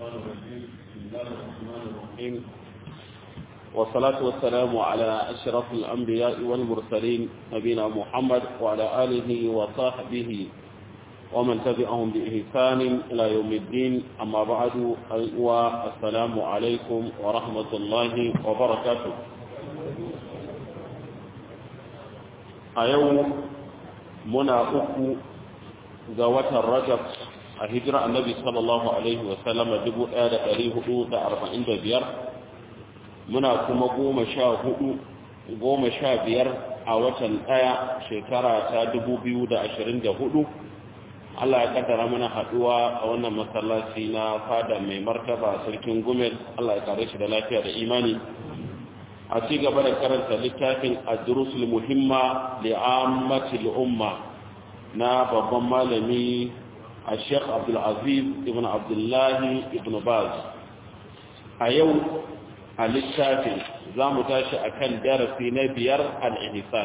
الشيطان الرجيم بسم الله الرحمن الرحيم والصلاة والسلام على أشرف الأنبياء والمرسلين نبينا محمد وعلى آله وصحبه ومن تبعهم بإحسان إلى يوم الدين أما بعد والسلام عليكم ورحمة الله وبركاته أيوم منا أكو زوات الرجب a hijira annabi sallallahu alaihi wasallama 1445 muna kuma goma sha hudu goma sha biyar a watan daya shekara ta 2024 Allah ya kaddara mana haduwa a wannan masallaci na fada mai martaba sarkin gumel Allah ya kare shi da lafiya da imani a ci gaba da karanta littafin ad-durusul muhimma li'ammatil umma na babban malami الشيخ عبد العزيز ابن عبد الله ابن باز أيو الشافي زام تاشي أكن درسي نبيار الإحسان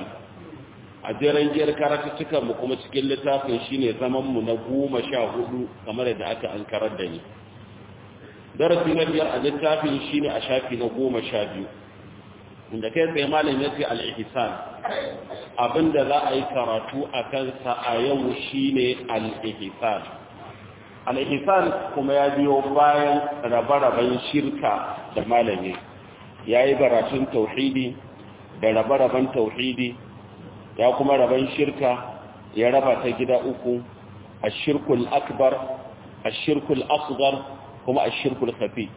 أجرن جير كاراتتك مقوم cikin littafin shine zaman mu na goma sha hudu kamar da aka ankarar da ni darasi na biyar a littafin shine a shafi na goma sha biyu inda kai tsaye malam yace al-ihsan abinda za a yi karatu a kansa a yau shine al-ihsan al-ihsan kuma ya biyo bayan rabe-raben shirka da malami yayi baratun tauhidi da rabe-raben tauhidi ya kuma raben shirka ya raba ta gida uku ash-shirkul akbar ash-shirkul asghar kuma ash-shirkul khafi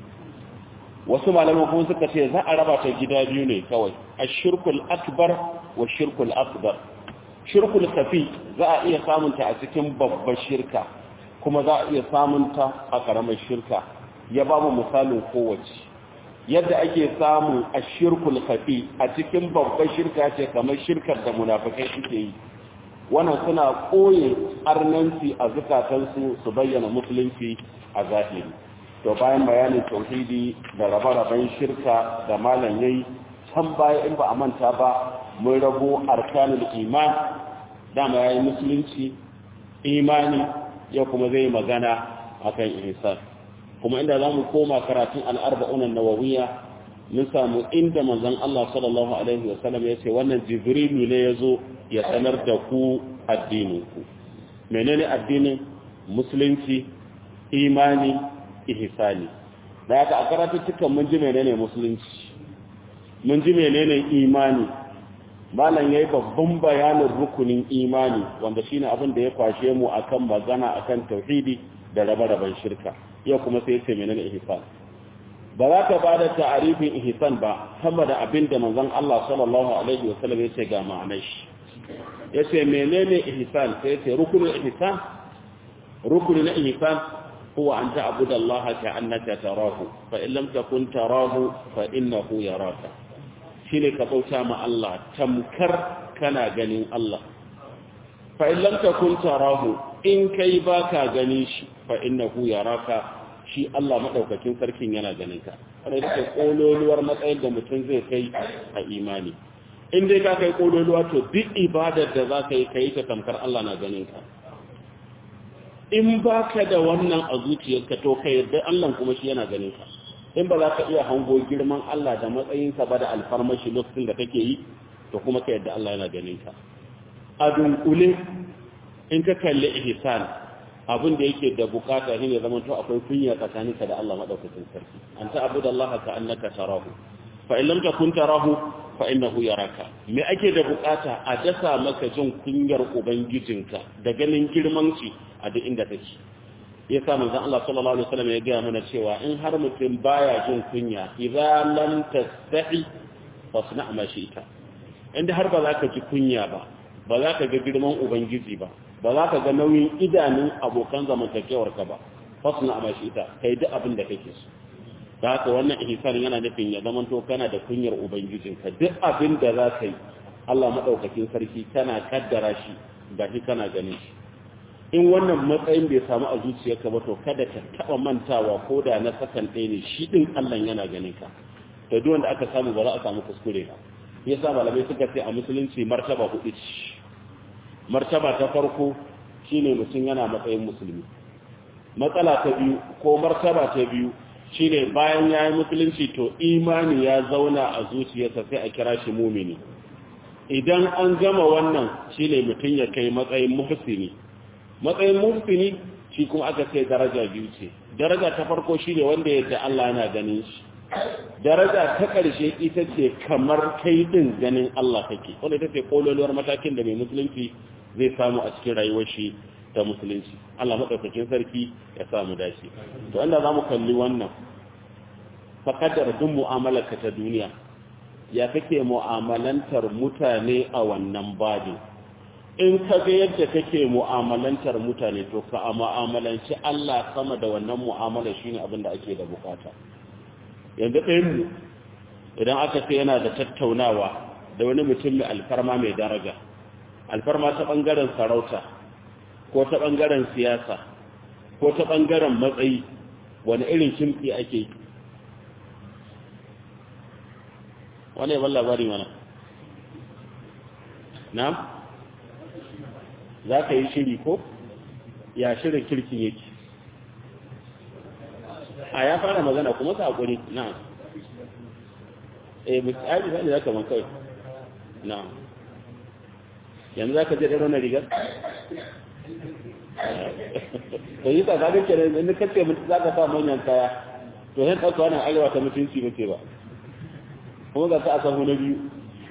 wasu malaman kuma suka ce za a raba ta gida biyu ne kawai ashirkul akbar wa shirkul asghar shirkul kafi za a iya samunta a cikin babbar shirka kuma za a iya samunta a karamar shirka ya ba mu misalin kowace yadda ake samun ashirkul kafi a cikin babbar shirka ce kamar shirkar da munafikai suke yi wannan suna koye arnanci a zukatansu su bayyana musulunci a zahiri to bayan bayanin tauhidi da rabe-raben shirka da malam yayi can baya in ba a manta ba mun rabo arkanul iman dama yayi musulunci imani ya kuma zai magana akan ihsan kuma inda zamu koma karatun al-arba'un an-nawawiyya mun samu inda manzon Allah sallallahu alaihi wasallam ya ce wannan jibrilu ne yazo ya sanar da ku addinin ku menene addinin musulunci imani ihsani da haka a karatuttukan mun ji menene musulunci mun ji menene imani malam yayi babban bayanin rukunin imani wanda shine abin da ya kwashe mu akan magana akan tauhidi da rabe-raben shirka yau kuma sai yace menene ihsan ba za ka bada ta'arifin ihsan ba sama da abin da manzon Allah sallallahu alaihi wasallam yace ga ma'anar shi yace menene ihsan sai yace rukunin ihsan rukunin ihsan هو أن تعبد الله كأنك تراه فإن لم تكن تراه فإنه يراك شيني كبوتا مع الله تمكر كان جنين الله فإن لم تكن تراه إن كيباك جنيش فإنه يراك shi Allah madaukakin sarkin yana ganin ka wanda yake kololuwar matsayin da mutum zai kai a imani in dai ka kai kololuwa to duk ibadar da za ka yi kai ta tamkar Allah na ganin ka in ba ka da wannan a zuciyarka to ka yarda Allah kuma shi yana ganin ka in ba za ka iya hango girman Allah da matsayinsa ba da alfarmashi lokacin da kake yi to kuma ka yarda Allah yana ganin ka a dunkule in ka kalli ihsan abin da yake da bukata shine zaman to akwai kunya tsakaninka da Allah madaukakin sarki an ta abuda Allah ka annaka tarahu fa in lam takun tarahu fa innahu yaraka me ake da bukata a dasa maka jin kunyar ubangijinka da ganin girman shi a duk inda take yasa manzon Allah sallallahu alaihi wasallam ya ga mana cewa in har mutum baya jin kunya idza lam tastahi fasna ma shi'ta inda har ba za ka ji kunya ba ba za ka ga girman ubangiji ba ba za ka ga nauyin idanun abokan zamantakewar ka ba fasna ma shi'ta kai duk abin da kake so da haka wannan ihsan yana nufin ya zama to kana da kunyar ubangijinka duk abin da za ka yi Allah madaukakin sarki kana kaddara shi ga shi kana ganin shi in wannan matsayin bai samu a zuciyarka ba to kada ka taba mantawa ko da na sakan ɗaya ne shi ɗin Allah yana ganin ka to duk wanda aka samu ba za a samu kuskure ba yasa malamai suka ce a musulunci martaba hudu ce martaba ta farko shine mutum yana matsayin musulmi matsala ta biyu ko martaba ta biyu shine bayan ya yi musulunci to imani ya zauna a zuciyarsa sai a kira shi mumini idan an gama wannan shine mutum ya kai matsayin muhsini matsayin muhsini shi kuma aka ce daraja biyu ce daraja ta farko shine wanda yadda Allah yana ganin shi daraja ta ƙarshe ita ce kamar kai din ganin Allah kake wanda ita ce kololuwar matakin da mai musulunci zai samu a cikin rayuwar shi ta musulunci Allah madaukakin sarki ya samu dace to inda zamu kalli wannan faqadar duk mu'amalarka ta duniya ya kake mu'amalantar mutane a wannan babin in ka ga yadda kake mu'amalantar mutane to ka mu'amalanci Allah sama da wannan mu'amala shine abin da ake da bukata yanzu ɗayan mu idan aka ce yana da tattaunawa da wani mutum mai alfarma mai daraja alfarma ta bangaren sarauta ko ta bangaren siyasa ko ta bangaren matsayi wani irin kimfi ake wani yaban labari mana na za ka yi shiri ko ya shirin kirkin yake a ya fara magana kuma sa haƙuri na eh misali zai za ka man kawai na yanzu za ka je ɗaro na rigar to yi tsakanin kenan inda kace mutu za ka sa manyan kaya to yin ɗauka wannan arewa ta mutunci muke ba kuma ga ka a san na biyu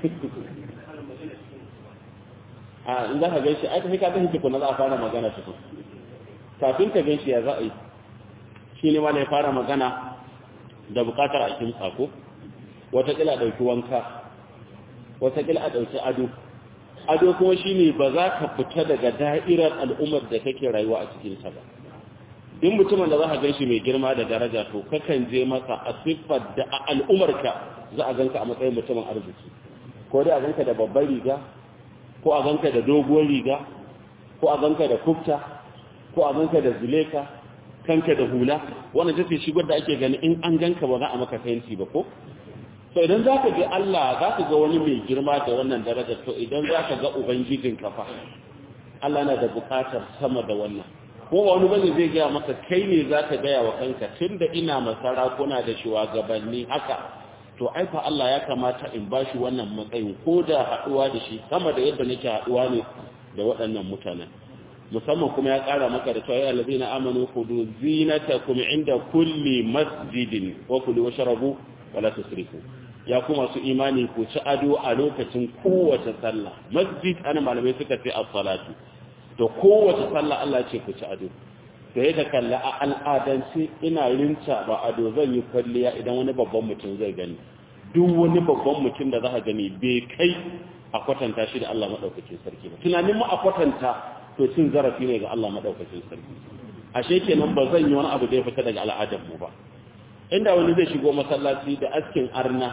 a in za ka gaishe ai tafi ka tafi tukuna za a fara magana tukun kafin ka gaishe ya za a yi shi ne ma ya fara magana da bukatar a kin sako watakila a ɗauki wanka watakila a ɗauki ado ado kuma shi ne ba za ka fita daga da'irar al'ummar da kake rayuwa a cikinsa ba in mutumin da za ka gan shi mai girma da daraja to kakan je masa a siffar da a al'ummarka za a ganka a matsayin mutumin arziki ko dai a ganka da babbar riga ko a ganka da doguwar riga ko a ganka da kufta ko a ganka da zuleka kanka da hula wannan tace shigar da ake gani in an ganka ba za a maka fenti ba ko so idan za ka ga Allah za ka ga wani mai girma da wannan daraja to idan za ka ga ubangijin kafa Allah na da bukatar sama da wannan ko wani bane zai gaya maka kai ne za ka gaya wa kanka tunda ina masara kuna da shugabanni haka to ai fa Allah ya kamata in bashi wannan matsayin ko da haduwa da shi sama da yadda nake haduwa ne da waɗannan mutanen musamman kuma ya ƙara maka da cewa allazina amanu khudu zinatakum inda kulli masjidin wa kulu washrabu wala tusrifu ya kuma su imani ku ci ado a lokacin kowace sallah masjid ana malamai suka ce as-salatu to kowace sallah Allah ce ku ci ado to yadda kalla a al'adance ina rinta ba ado zan yi kwalliya idan wani babban mutum zai gani duk wani babban mutum da za ka gani bai kai a kwatanta shi da Allah maɗaukakin sarki ba tunanin mu a kwatanta to cin zarafi ne ga Allah maɗaukakin sarki ashe kenan ba zan yi wani abu da ya fita daga al'adar mu ba inda wani zai shigo masallaci da askin arna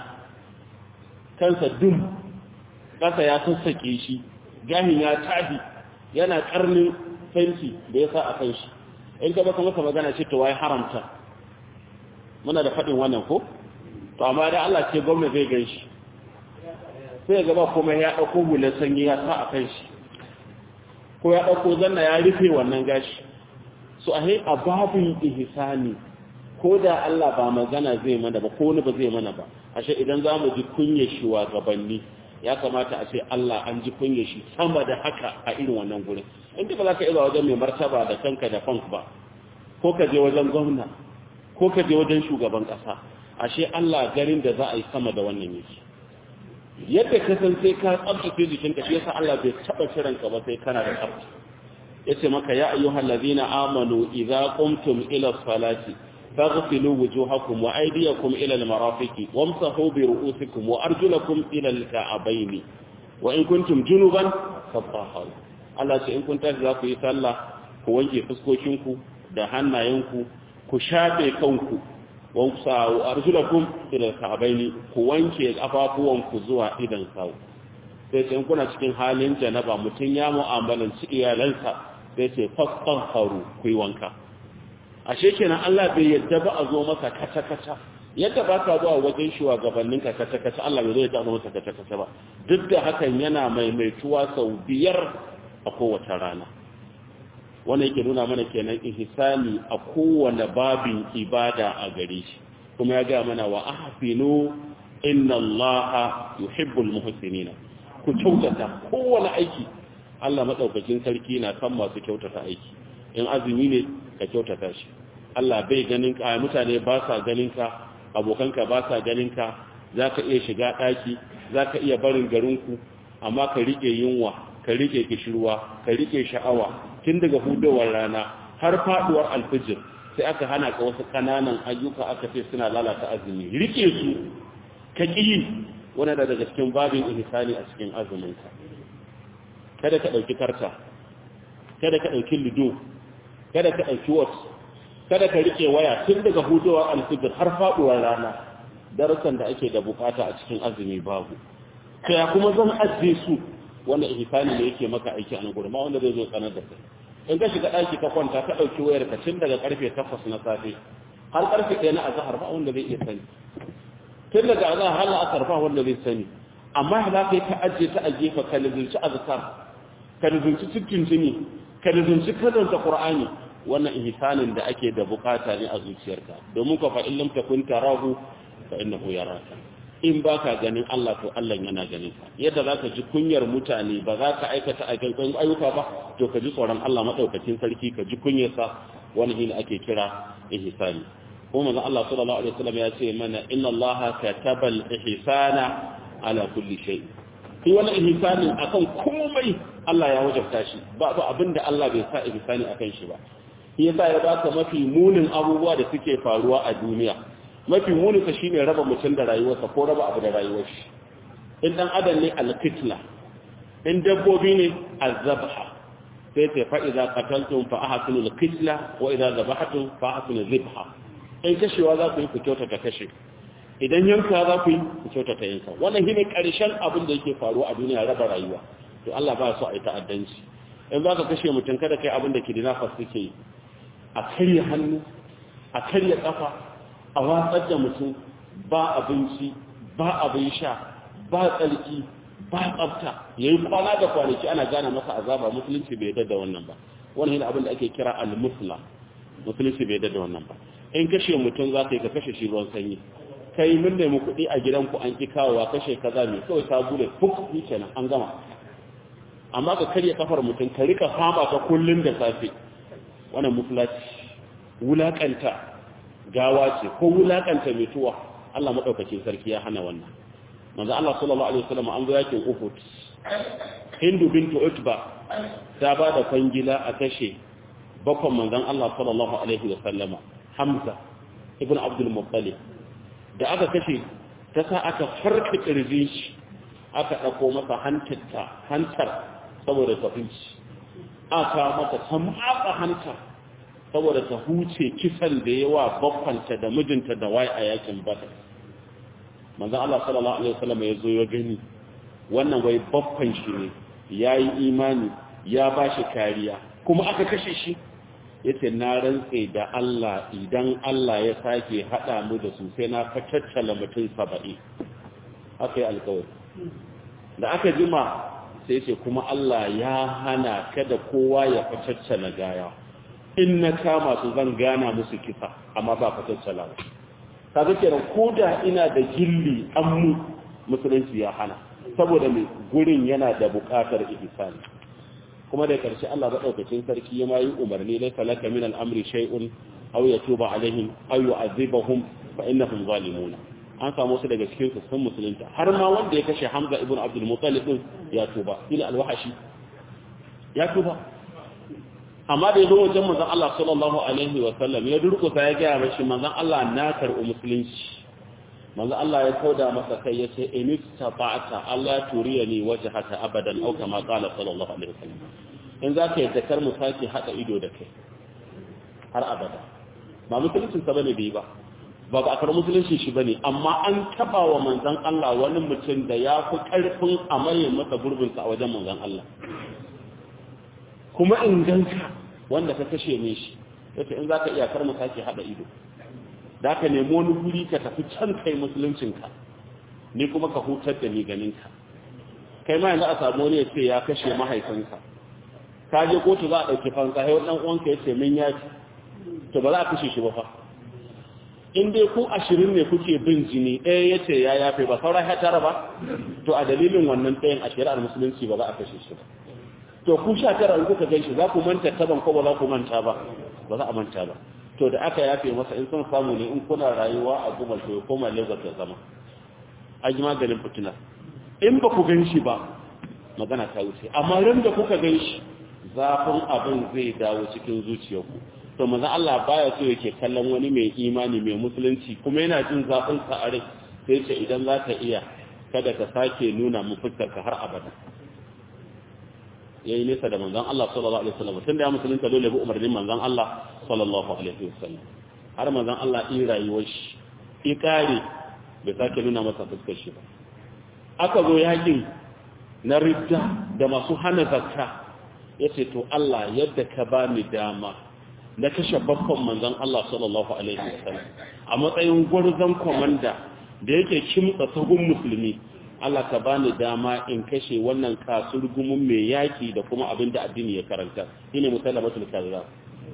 kansa dum kasa ya sassake shi gahin ya tahi yana karnin fenti da ya sa a kan shi in ka baka masa magana ce to wai haramta muna da faɗin wannan ko to amma da Allah ce gwamnati zai gan shi sai gaba kuma ya ɗauko hular sanyi ya sa a kan shi ko ya ɗauko zanna ya rufe wannan gashi so a a babin ihsani ko da Allah ba magana zai mana ba ko wani ba zai mana ba ashe idan za mu ji kunya shi wa gabanni ya kamata a ce Allah an ji kunya shi sama da haka a irin wannan gurin inda ba za ka iya wajen mai martaba da kanka da fank ba ko ka je wajen gwamna ko ka je wajen shugaban ƙasa ashe Allah garin da za a yi sama da wannan yake yadda ka san sai ka tsabtace jikinka shi yasa Allah bai taba kiran ka ba sai kana da tsabta yace maka ya ayyuhal ladina amanu idza qumtum ila salati faghsilu wujuhakum wa aydiyakum ila al-marafiqi wamsahu bi ru'usikum wa arjulakum ila al-ka'bayn wa in kuntum junuban fatahharu Allah ce in kun tashi za ku yi sallah ku wanke fuskokinku da hannayenku ku shafe kanku wansa arjulakum ila ka'baini ku wanke kafafuwanku zuwa idan sawu sai ce kuna cikin halin janaba mutun ya mu'amalanci iyalansa sai ce fastaghfaru ku yi wanka ashe kenan Allah bai yadda ba a zo masa kata kata yadda ba ka zuwa wajen shugabannin ka kata kata Allah bai zo ya taɓa masa kata kata ba duk da hakan yana maimaituwa sau biyar a kowace rana wannan yake nuna mana kenan ihsani a kowane babin ibada a gare shi kuma ya ga mana wa ahsinu inna allaha yuhibbul muhsinina ku kyautata kowane aiki Allah madaukakin sarki na kan masu kyautata aiki in azumi ne ka kyautata shi Allah bai ganin ka mutane ba sa ganin ka abokanka ba sa ganin ka zaka iya shiga daki zaka iya barin garinku amma ka rike yunwa ka rike kishirwa ka rike sha'awa tun daga hudowar rana har faduwar alfijir sai aka hana ka wasu kananan ayyuka aka ce suna lalata azumi rike su ka ƙi wani da daga cikin babin ihsani a cikin azuminka kada ka ɗauki karta kada ka ɗauki lido kada ka ɗauki wat kada ka rike waya tun daga hudowar alfijir har faduwar rana darasan da ake da bukata a cikin azumi babu kai kuma zan ajiye su wanda ihsani ne yake maka aiki a nan gurin ma wanda zai zo tsanar da kai in ka shiga daki ka kwanta ka dauki wayar ka tun daga karfe 8 na safe har karfe 1 na azhar ba wanda zai iya sani tun daga azhar har asar ba wanda zai sani amma za ka yi ta ajiye ta ajiye ka ka nazarci azkar ka nazarci cikin jini ka nazarci karanta qur'ani wannan ihsanin da ake da bukata ne a zuciyarka domin ka fa in lam takun tarahu fa innahu yaraka in ba ka ganin Allah to Allah yana ganin ka yadda za ka ji kunyar mutane ba za ka aikata aikin ayyuka ba to ka ji tsoron Allah maɗaukacin sarki ka ji kunyarsa wani hin ake kira ihsani kuma manzon Allah sallallahu alaihi wasallam ya ce mana inna Allah kataba al-ihsana ala kulli shay shi wannan ihsanin akan komai Allah ya wajabta shi ba ba abinda Allah bai sa ihsani akan shi ba shi yasa ya baka mafi munin abubuwa da suke faruwa a duniya mafi muninsa shi ne raba mutum da rayuwarsa ko raba abu da rayuwar shi in ɗan adam ne alkitla in dabbobi ne azabha sai ta fa idza qataltum fa ahsinu alkitla wa idza zabahatum fa ahsinu zibha in kashewa za ku yi ku kyautata kashe idan yanka za ku yi ku kyautata yanka wannan shine karshen abin da yake faruwa a duniya raba rayuwa to Allah ba so a yi ta'addanci in za ka kashe mutum kada kai abin da kidnappers suke yi a karya hannu a karya kafa a watsar da mutum ba abinci ba abin sha ba tsarki ba tsafta ya yi kwana da kwanaki ana gane masa azaba musulunci bai yadda da wannan ba wannan yana abin da ake kira al-musla musulunci bai yadda da wannan ba in kashe mutum za ka yi ka kashe shi ruwan sanyi kai mun nemi kuɗi a gidanku an ƙi kawowa kashe kaza mai kawai ta bude fuk ni kenan an gama amma ka karya kafar mutum ka rika fama ta kullum da safe wannan muflaci wulakanta gawa ce ko wulakanta mutuwa Allah madaukakin sarki ya hana wannan manzo Allah sallallahu alaihi wasallam an zo yakin Uhud Hindu bintu Utba ta ba da kwangila a kashe bakon manzon Allah sallallahu alaihi wasallam Hamza ibn Abdul Muttalib da aka kashe ta sa aka farka kirjin shi aka dauko masa hantarta hantar saboda tafinci aka mata tamaka hantar saboda ta huce kisan da yawa baffanta da mijinta da wai a yakin badar manzon Allah sallallahu alaihi wasallam ya zo ya gani wannan wai baffan shi ne yayi imani ya bashi kariya kuma aka kashe shi yace na rantse da Allah idan Allah ya sake hada mu da su sai na fatattala mutum 70 haka yi alƙawari da aka jima sai ce kuma Allah ya hana kada kowa ya fatattala gaya in na kama su zan gana musu kisa amma ba fatattala ba kaga kenan ko da ina da gilli an mu musulunci ya hana saboda mai gurin yana da buƙatar ihsani kuma da karshe Allah ba daukacin sarki ya mai umarni la falaka min al-amri shay'un aw yatuba alaihim aw yu'adhibahum fa innahum zalimun an samu su daga cikin su sun musulunta har ma wanda ya kashe Hamza ibn Abdul Muttalib din ya tuba ila al-wahashi ya tuba amma da yazo wajen manzon Allah sallallahu alaihi wa sallam ya durkusa ya ga mashi manzon Allah na karɓi musulunci manzon Allah ya kauda masa kai ya ce in istata'ta Allah turiyani wajhaka abadan aw kama qala sallallahu alaihi wa sallam in zaka yi zakar mu sake hada ido da kai har abada ba musulunci sa bane bai ba ba ba akar musulunci shi bane amma an taba wa manzon Allah wani mutum da ya fi karfin amayin masa gurbin sa a wajen manzon Allah kuma in ganka wanda ka kashe ne shi yace in zaka iya kar mu sake hada ido da ka nemi wani guri ka tafi can kai musuluncinka ni kuma ka hutar da ni ganinka kai ma yanzu a samu wani ya ce ya kashe mahaifinka ka je kotu za a ɗauki fansa sai wani uwanka ya ce min ya ci to ba za a kashe shi ba fa in dai ku ashirin ne kuke bin jini ɗaya ya ce ya yafe ba sauran ya tara ba to a dalilin wannan ɗayan a shari'ar musulunci ba za a kashe shi ba to ku sha tara in kuka gan shi za ku manta taban ko ba za ku manta ba ba za a manta ba to da aka yafe masa in son samu ne in kuna rayuwa a gumal to ya koma lagos ya zama an yi maganin fitina in ba ku gan shi ba magana ta wuce amma ran da kuka gan shi zafin abin zai dawo cikin zuciyarku to manzon Allah baya so yake kallon wani mai imani mai musulunci kuma yana jin zafin sa a rai sai ce idan za ka iya kada ka sake nuna mu fuskar ka har abada yayi nesa da manzon Allah sallallahu alaihi wasallam tunda ya musulunta dole bi umarnin manzon Allah sallallahu alaihi wasallam har manzon Allah in rayuwar shi ikare bai sake nuna masa fuskar shi ba aka zo yakin na ridda da masu hana zakka yace to Allah yadda ka bani dama na kashe babban manzon Allah sallallahu alaihi wasallam a matsayin gwarzon komanda da yake kimtsa sahun musulmi Allah ka bani dama in kashe wannan kasurgumin mai yaki da kuma abin da addini ya karanta shine musallamatul kazzab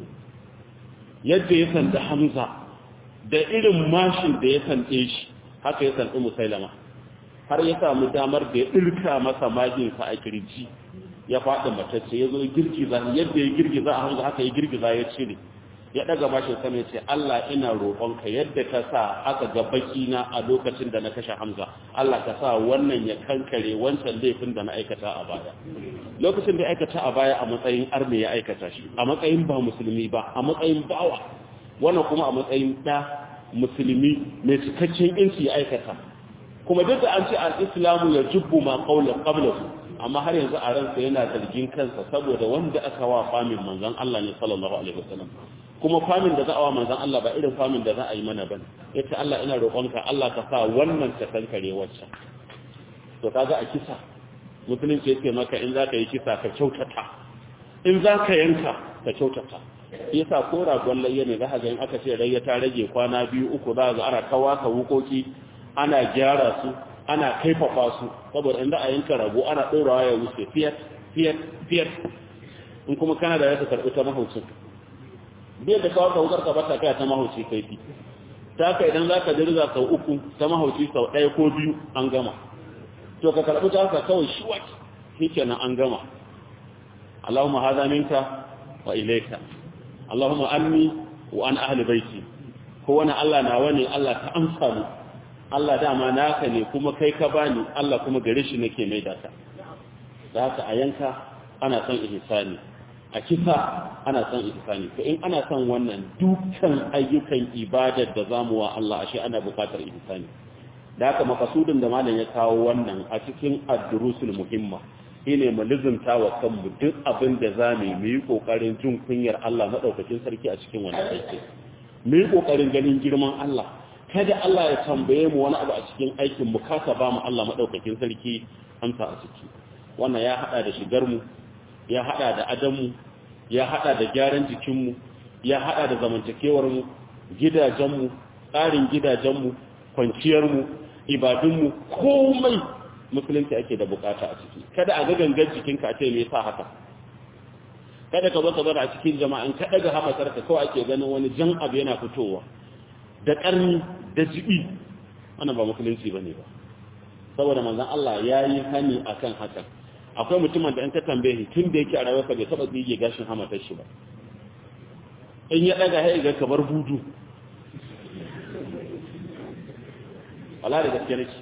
yadda ya sanda Hamza da irin mashin da ya sande shi haka ya sandi musallama har ya samu damar da ya dirka masa majinsa a kirji ya faɗi matacce ya zo girgiza yadda ya girgiza a hanzu haka ya girgiza ya cire ya ɗaga mashin sama ya ce Allah ina roƙonka yadda ka sa aka ga bakina a lokacin da na kashe Hamza Allah ka sa wannan ya kankare wancan laifin da na aikata a baya lokacin da aikata a baya a matsayin arme ya aikata shi a matsayin ba musulmi ba a matsayin bawa wannan kuma a matsayin ɗa musulmi mai cikakken inci ya aikata kuma duk da an ce al-islamu ya jubbu ma qawla qablahu amma har yanzu a ransa yana zargin kansa saboda wanda aka wa famin manzon Allah ne sallallahu alaihi wasallam kuma famin da za a wa manzon Allah ba irin famin da za a yi mana bane yace Allah ina roƙonka Allah ka sa wannan ta kankare wacce to kaga a kisa musulunci yake maka in zaka yi kisa ka kyautata in zaka yanka ka kyautata yasa ko ragon layya ne za ka ga in aka ce rayya ta rage kwana biyu uku za ga ana kawaka wukoki ana gyara su ana kaifafa su saboda inda a yanka rago ana ɗorawa ya wuce fiyat fiyat fiyat in kuma kana da yasa karɓi ta mahaucin biyar da kawo kawukar ka bata kai ta mahauci kaifi ta ka idan za ka dirza sau uku ta mahauci sau ɗaya ko biyu an gama to ka karɓi ta ka kawai shiwat shi kenan an gama Allahumma haza minka wa ilaika Allahumma anni wa an ahli baiti ko wani Allah nawa ne Allah ta amsa mu Allah dama naka ne kuma kai ka bani Allah kuma gare shi nake mai data da haka a yanka ana son ihsani a kisa ana son ihsani to in ana son wannan dukkan ayyukan ibadar da zamu wa Allah ashe ana bukatar ihsani da haka makasudin da malam ya kawo wannan a cikin ad-durusul muhimma shine mu lizumta wa kanmu duk abin da zamu yi mu yi kokarin jin kunyar Allah madaukakin sarki a cikin wannan aiki mu yi kokarin ganin girman Allah kada Allah ya tambaye mu wani abu a cikin aikin mu kasa ba mu Allah madaukakin sarki amsa a ciki wannan ya hada da shigar mu ya hada da adam mu ya hada da gyaran jikin mu ya hada da zamantakewar mu gidajen mu tsarin gidajen mu kwanciyar mu ibadun mu komai musulunci ake da bukata a ciki kada a ga gangan jikinka a ce me yasa haka kada ka zo ka zara a cikin jama'an ka daga hamasar ka kawai ake ganin wani jan abu yana fitowa da ƙarni da jibi wannan ba musulunci ba ne ba saboda manzan Allah ya yi hani a kan hakan akwai mutumin da in ka tambaye shi tun da yake a rayuwarsa bai taɓa tsige gashin hamatar shi ba in ya ɗaga ya ga kamar budu wala da gaske nake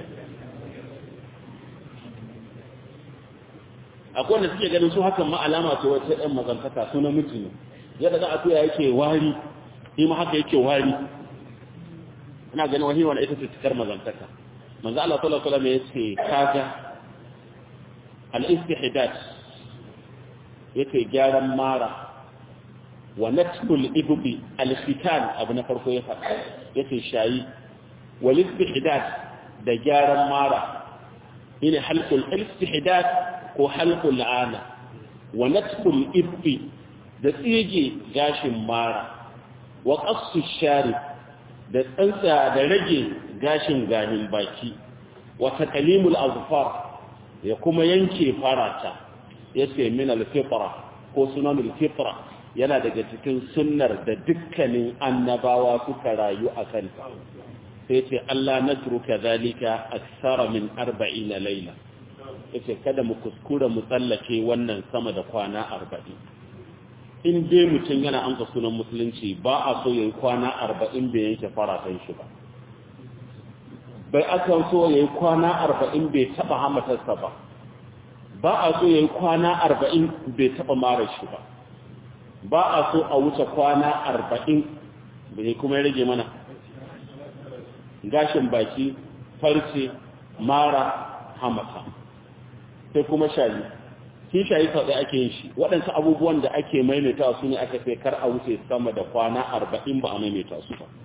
akwai wanda suke ganin su hakan ma alama ce wata ɗan mazantaka su namiji ne yadda za a tuya yake wari shi ma haka yake wari ina ganin wahi wani ita ce cikar mazantaka manzo Allah sallallahu alaihi wasallam yace kaga al-istihdat yace gyaran mara wa natful ibbi al-fitan abu na farko ya faɗa yace shayi wal istihdat da gyaran mara ina halqul istihdat ko halqul ana wa natful ibbi da tsige gashin mara wa qassu sharib da tsantsa da rage gashin gahin baki wa taqlimul azfar ya kuma yanke farata yace min al-fitra ko sunanul fitra yana daga cikin sunnar da dukkanin annabawa suka rayu a kan sai ce Allah natruka zalika aksara min 40 laila yace kada mu kuskura mu tsallake wannan sama da kwana 40 in dai mutum yana amsa sunan musulunci ba a so yayi kwana 40 bai yanke faratan shi ba bai aka so yayi kwana 40 bai taba hamatarsa ba ba a so yayi kwana 40 bai taba mara shi ba ba a so a wuce kwana 40 bai kuma rage mana gashin baki farce mara hamata sai kuma shayi shi shayi sau ɗaya ake yin shi waɗansu abubuwan da ake maimaita su ne aka sai kar a wuce sama da kwana arba'in ba a maimaita su ba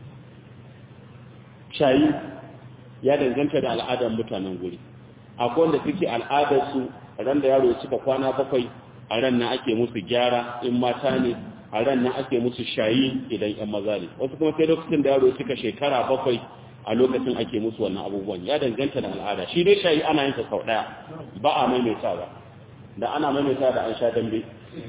shayi ya danganta da al'adar mutanen guri akwai wanda suke al'adarsu ran da yaro ya cika kwana bakwai a ran nan ake musu gyara in mata ne a ran nan ake musu shayi idan yan maza ne wasu kuma sai lokacin da yaro ya cika shekara bakwai a lokacin ake musu wannan abubuwan ya danganta da al'ada shi dai shayi ana yin sa sau daya ba a maimaita ba da ana maimaita da an sha dambe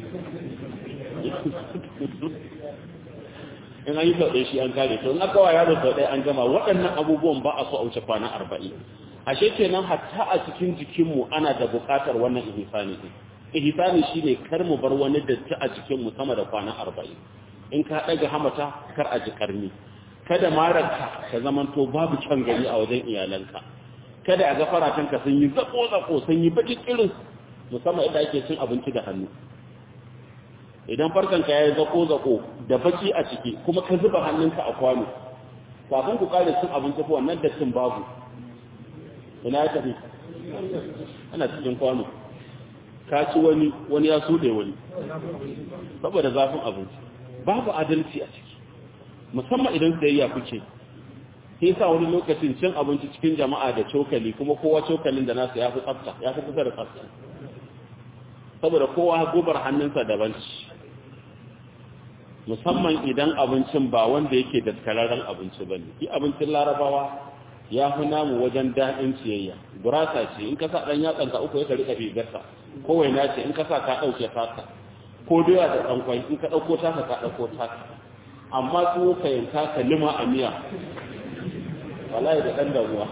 in an yi sau ɗaya shi an kare to in aka wa yaro sau ɗaya an gama waɗannan abubuwan ba a so a wuce kwana arba'in ashe kenan hatta a cikin jikinmu ana da buƙatar wannan ihsani din ihsani shine kar mu bar wani datti a jikinmu sama da kwana arba'in in ka ɗaga hamata kar a ji karni kada mararka ka zamanto babu can gari a wajen iyalanka kada a ga faratanka sun yi zako-zako sun yi baki irin musamman idan ake cin abinci da hannu idan farkanka ya yi zako-zako da baki a ciki kuma ka zuba hannunka a kwano kafin ku kare cin abinci ko wannan dattin babu ina ya tafi ana cikin kwano ka ci wani wani ya sude wani saboda zafin abinci babu adalci a ciki musamman idan sayayya kuke sai sa wani lokacin cin abinci cikin jama'a da cokali kuma kowa cokalin da nasu ya fi tsafta ya fi kusa da tsafta saboda kowa gobar hannunsa daban ci musamman idan abincin ba wanda yake daskararren abinci ba ne abincin larabawa ya fi namu wajen daɗin ciyayya gurasa ce in ka sa ɗan yatsanka uku ya rika rigarsa kowai na ce in ka sa ka ɗauke taka ko doya da ɗankwai in ka ɗauko taka ka ɗauko taka amma su ka yanka ka lima a miya wallahi da ɗan damuwa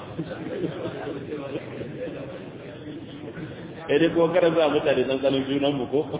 dai ko kada za mutane dan tsanin junan mu ko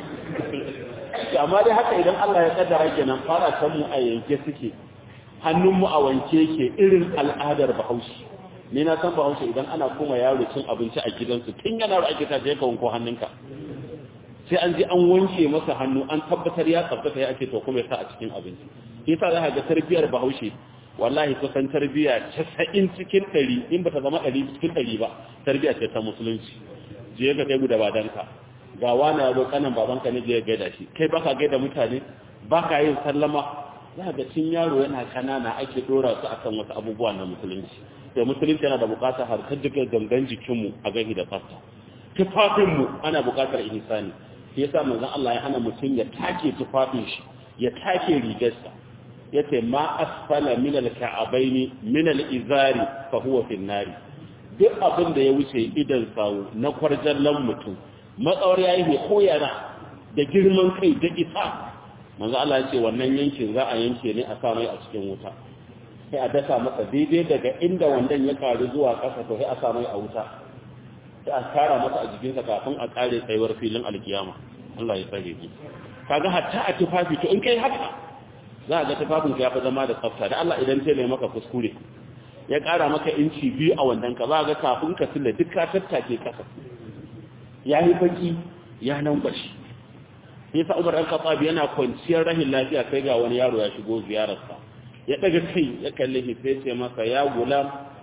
amma dai haka idan Allah ya kaddara kenan fara kan mu a yanke suke hannun mu a wanke yake irin al'adar Bahaushe ni na san Bahaushe idan ana kuma yaro cin abinci a gidansu tun yana ake ta je ka wanko hannunka sai an ji an wanke masa hannu an tabbatar ya tsaftace ya ake to kuma ya sa a cikin abinci shi yasa za ka ga tarbiyar Bahaushe wallahi kusan tarbiya 90 cikin 100 in bata zama 100 cikin 100 ba tarbiya ce ta musulunci je ka kai guda badanka ga wani ya zo kanan babanka ne je ya gaida shi kai baka gaida mutane baka yin sallama za ga cin yaro yana kanana ake dora su akan wasu abubuwa na musulunci da musulunci yana da bukatar harkar duka gangan jikinmu a gani da fasta tufafinmu ana bukatar ihsani shi yasa manzon Allah ya hana mutum ya take tufafin shi ya take rigarsa yace ma asfala min al-ka'abaini min al-izari fa huwa fi nari duk abin da ya wuce idan sawu na kwarjallan mutum matsawar yayi mai koyara da girman kai da isa manzo Allah ya ce wannan yankin za a yanke ne a sa mai a cikin wuta sai a dasa masa daidai daga inda wandan ya karu zuwa ƙasa to sai a sa mai a wuta sai a kara masa a jikinsa kafin a kare tsayuwar filin alkiyama Allah ya tsare ki kaga hatta a tufafi to in kai haka za a ga tufafin ka ya fi zama da tsafta da Allah idan tele maka kuskure ya kara maka inci biyu a wandan ka za ga kafin ka silla duk ka tattake kasa ya yi baki ya nan bashi sai sa Umar al-Khattab yana kwanciyar rahin lafiya kai ga wani yaro ya shigo ziyararsa ya daga kai ya kalle shi sai ce masa ya gulam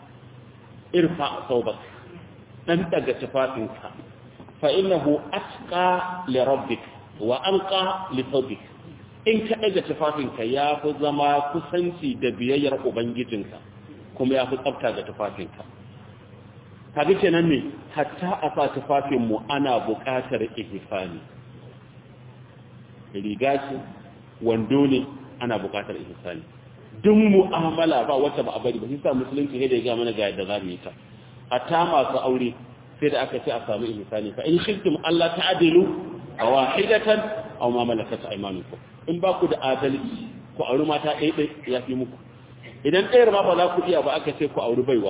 irfa thawbak dan daga tufafinka fa innahu atqa li rabbik wa anqa li thawbik in ka daga tufafinka ya fi zama kusanci da biyayyar ubangijinka kuma ya fi tsafta ga tufafinka kaga kenan ne hatta a sa tufafinmu ana buƙatar ihsani riga ce wando ne ana buƙatar ihsani duk mu'amala ba wacce ba a bari ba shi sa musulunci ne da ya ga mana ga yadda za mu yi ta hatta masu aure sai da aka ce a samu ihsani fa in shirkum Allah ta'dilu wahidatan aw ma malakat aymanukum in ba ku da adalci ku auri mata ɗaya ɗaya ya fi muku idan ɗayar ma ba za ku iya ba aka ce ku auri baiwa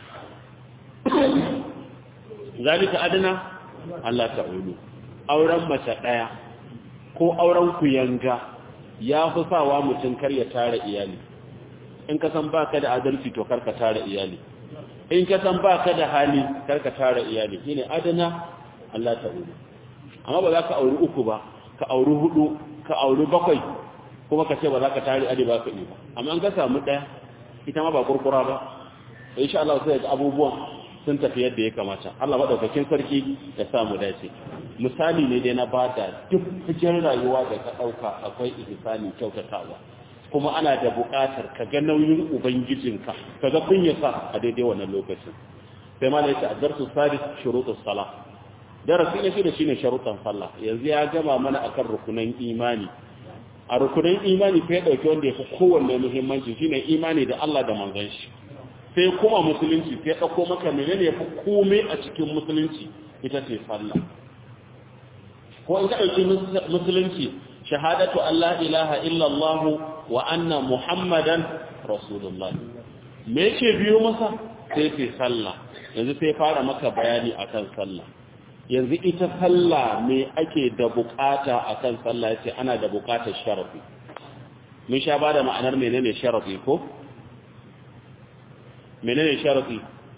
zalika adana Allah ta'ulu auren mace ɗaya ko auren ku yanga ya fi sawa mutum kar ya tara iyali in ka san baka da adalci to kar ka tara iyali in ka san baka da hali kar ka tara iyali shine adana Allah ta'ulu amma ba za ka auri uku ba ka auri hudu ka auri bakwai kuma ka ce ba za ka tare adi ba ka yi ba amma an ka samu ɗaya ita ma ba kurkura ba insha Allah sai ga abubuwan sun tafi yadda ya kamata Allah madaukakin sarki ya samu dace misali ne dai na bada duk cikin rayuwa da ka dauka akwai ihsani kyautatawa kuma ana da buƙatar ka ga nauyin ubangijinka ka ga kunyarsa a daidai wannan lokacin sai ma da yake adarsu sadis shurutus salah darasi ne shi da shine sharuɗan sallah yanzu ya gama mana akan rukunan imani a rukunan imani fa ya dauki wanda ya fi kowanne muhimmanci shine imani da Allah da manzon shi sai kuma musulunci sai dauko maka menene yafi komai a cikin musulunci ita ce sallah ko in ka dauki musulunci shahadatu Allah ilaha illa Allah wa anna muhammadan rasulullah me yake biyo masa sai ce sallah yanzu sai fara maka bayani akan sallah yanzu ita sallah me ake da bukata akan sallah yace ana da bukatar sharafi mun sha bada ma'anar menene sharafi ko menene sharafi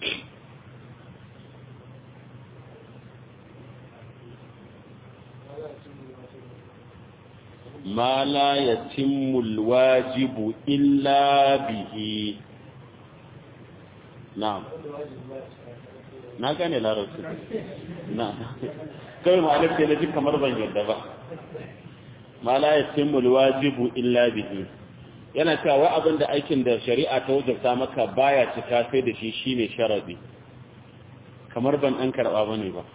ma la yatimmu alwajibu illa bihi na'am na gane larabci na kai ma'alif sai na ji kamar ban yadda ba ma la yatimmu alwajibu illa bihi yana cewa wai abin da aikin da shari'a ta wajabta maka baya cika sai da shi shine sharadi kamar ban dan karba bane ba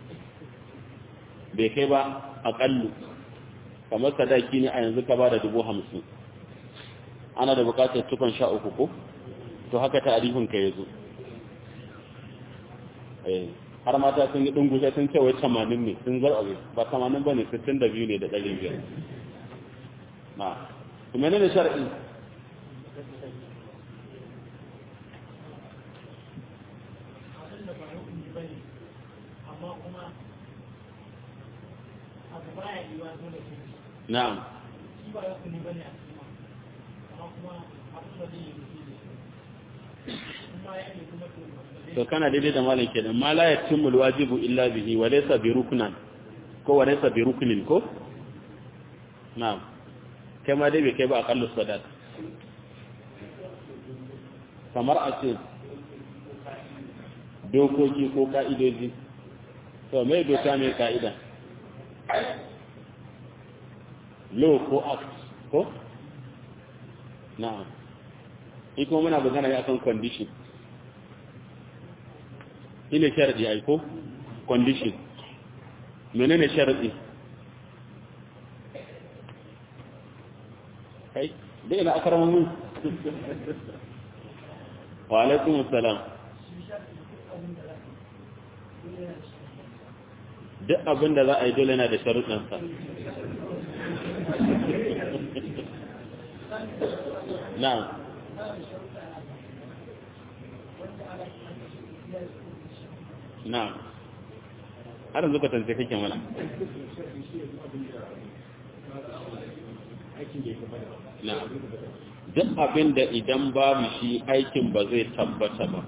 bai kai ba aƙallu kamar sadaki ne a yanzu ka ba da dubu hamsin ana da bukatar tukon sha uku ko to haka ta ka ya zo har mata sun yi ɗungusa sun ce wai tamanin ne sun zarɓe ba tamanin ba ne sittin da biyu ne da ɗari biyar na kuma ne da shar'i na'am to kana daidai da malam kenan ma la yatimmu alwajibu illa bihi wa laysa bi ruknan ko wa laysa bi ruknin ko na'am kai ma dai bai kai ba aqallu sadat kamar a ce dokoki ko ka'idoji to mai doka mai ka'ida law ko act ko na'am iko muna magana ne akan condition ine sharadi ai ko condition menene sharadi kai dai ina akramu mun wa alaikum assalam duk abin da za a yi dole na da sharuɗansa na'am na'am har yanzu ka tantance kake mana na'am duk abin da idan babu shi aikin ba zai tabbata ba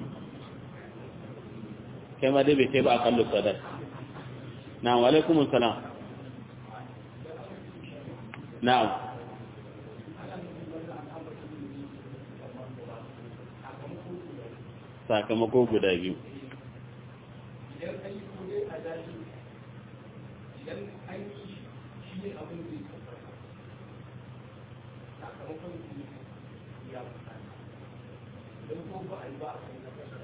kai ma dai bai kai ba a kallo sadar na'am wa alaikumus salam na'am sakamako guda biyu idan an yi kone a daji idan an yi shi ne abin da ya tabbata sakamakon su ne ya mutane idan ko ba a yi ba a kan na kasa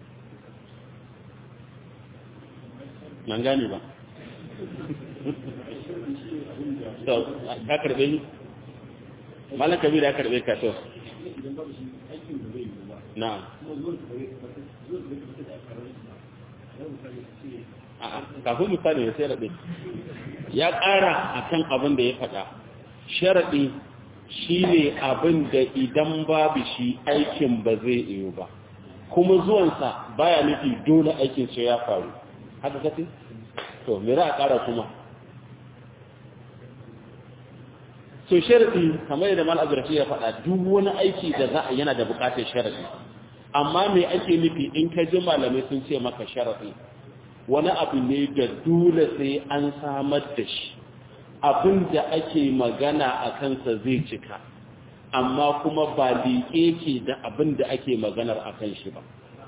nan gane ba to ka karbe ni malam kabir ya karbe ka to idan ba shi aikin da zai yi ba na'am kuma zuwan da zai tabbata zuwan da zai tabbata a karar shi ba zan misali ce kafin misali ya sai raɗe ya ƙara a kan abin da ya faɗa sharaɗi shi ne abin da idan babu shi aikin ba zai iyo ba kuma zuwansa baya nufi dole aikin sai ya faru haka kace to me za a ƙara kuma so sharaɗi kamar yadda mal azrafi ya faɗa duk wani aiki da za a yana da buƙatar sharaɗi amma me ake nufi in ka ji malamai sun ce maka sharaɗi wani abu ne da dole sai an samar da shi abin da ake magana a kansa zai cika amma kuma ba liƙe ke da abin da ake maganar a kan shi ba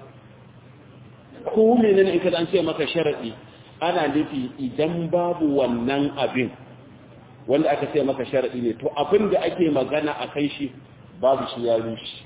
ko menene in ka an ce maka sharaɗi ana nufi idan babu wannan abin wanda aka ce maka sharaɗi ne to abin da ake magana a kan shi babu shi ya rushe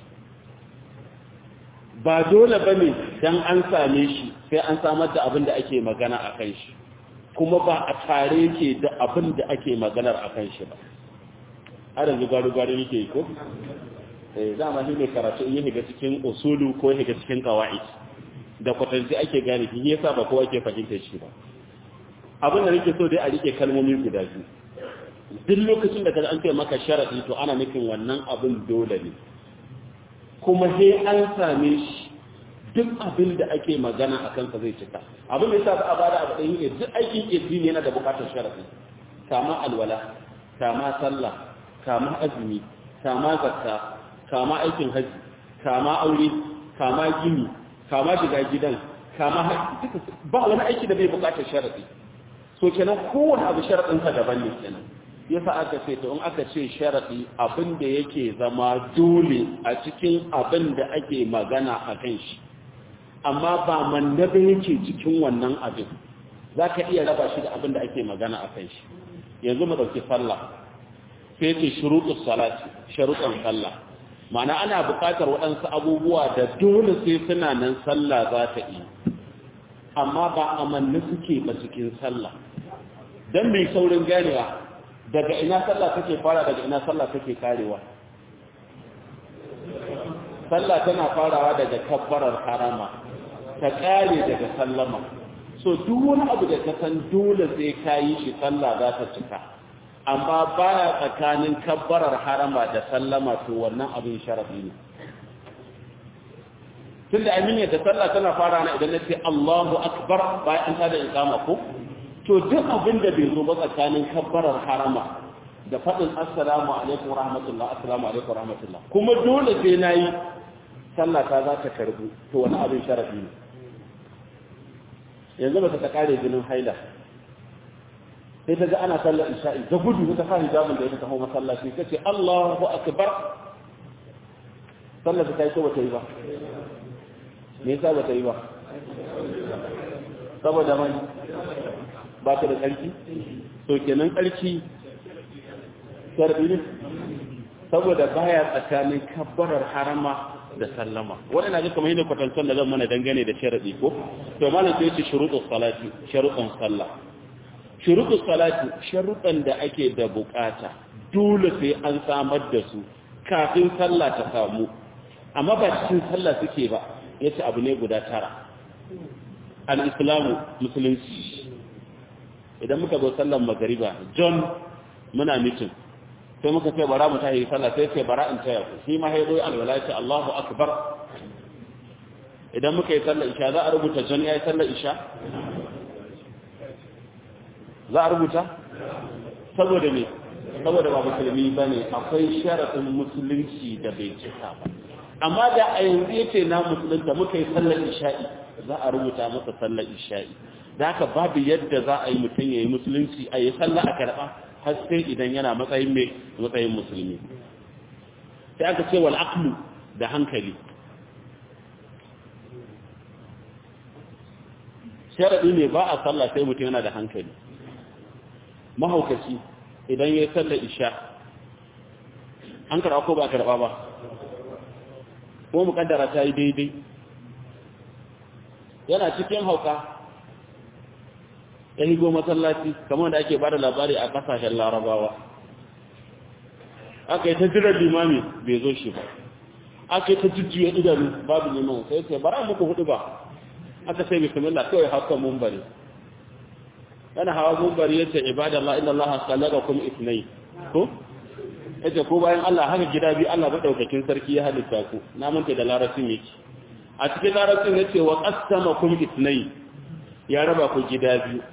ba dole ba ne don an same shi sai an samar da abin da ake magana a kan shi kuma ba a tare ke da abin da ake maganar a kan shi ba har yanzu gwaru-gwaru yake yi ko? eh dama shi ne karatu in yi higa cikin usulu ko higa cikin kawai da kwatanci ake gane shi yasa ba kowa ke fahimtar shi ba abin da nake so dai a rike kalmomi guda biyu duk lokacin da ka an ce maka sharadi to ana nufin wannan abin dole ne kuma sai an same shi duk abin da ake magana a kansa zai cika abin da yasa ba a bada abu ɗaya ne duk aikin addini yana da bukatar sharadi kama alwala kama sallah kama azumi kama zakka kama aikin haji kama aure kama gini kama shiga gidan kama duka ba wani aiki da bai bukatar sharadi so kenan kowane abu sharadin sa daban ne kenan yasa aka ce to in aka ce sharadi abin da yake zama dole a cikin abin da ake magana a kan shi amma ba mandabe yake cikin wannan abin za ka iya raba shi da abin da ake magana a kan shi yanzu mu ɗauki sallah sai ce shuruɗus salati sharuɗan sallah ma'ana ana buƙatar waɗansu abubuwa da dole sai suna nan sallah za ta yi amma ba amanni suke ba cikin sallah don mai saurin ganewa daga ina sallah take fara daga ina sallah take karewa sallah tana farawa daga kabbarar harama ta kare daga sallama so duk wani abu da ka san dole sai ka yi shi sallah za ta cika amma baya tsakanin kabbarar harama da sallama to wannan abin sharafi ne tunda aminiya da sallah tana fara na idan na ce Allahu akbar bayan ta da iqama ko to duk abin da bai zo ba tsakanin kabbarar harama da faɗin assalamu alaikum rahmatullah assalamu alaikum rahmatullah kuma dole sai nayi sallah ta za ta karbu to wani abin sharafi ne yanzu ba ta kare jinin haila sai ta ga ana sallar isha'i da gudu ta sa hijabin da ya taho masallaci ta ce Allahu akbar sallar ta yi ko bata yi ba me yasa bata yi ba saboda mai ba ta da ƙarfi to kenan ƙarfi sarbi ne saboda baya tsakanin kabbarar harama da sallama waɗanda ga kamar yadda kwatantar da zan mana dangane da sharaɗi ko to malam sai ce shuruɗin salati sharuɗin sallah shuruɗin salati sharuɗan da ake da bukata dole sai an samar da su kafin sallah ta samu amma ba cikin sallah suke ba yace abu ne guda tara al-islamu musulunci idan muka zo sallar magariba john muna mitin sai muka ce bara mu tahi sallah sai ce bara in taya ku shi ma ya zo alwala ce Allahu akbar idan muka yi sallar isha za a rubuta john ya yi sallar isha za a rubuta saboda me saboda ba musulmi ba ne akwai sharaɗin musulunci da bai cika ba amma da a yanzu yace na musulunta muka yi sallar isha'i za a rubuta masa sallar isha'i da haka babu yadda za a yi mutum ya yi musulunci a yi sallah a karɓa har sai idan yana matsayin mai matsayin musulmi sai aka ce wal aqlu da hankali sharadi ne ba a sallah sai mutum yana da hankali mahaukaci idan ya yi sallar isha an karɓa ko ba karɓa ba ko mukaddara ta yi daidai yana cikin hauka ya higo masallaci kamar da ake bada labari a kasashen larabawa aka yi ta jirar limami bai zo shi ba aka yi ta jujjuya idanu babu liman sai ce bara muku hudu ba aka sai bismillah kawai haka mun bari yana hawa gumbari yace ibadallah inna allaha khalaqakum ithnay ko yace ko bayan Allah haka gida bi Allah madaukakin sarki ya halitta ku na manta da larabcin yake a cikin larabcin yace wa qasamakum ithnay ya raba ku gida biyu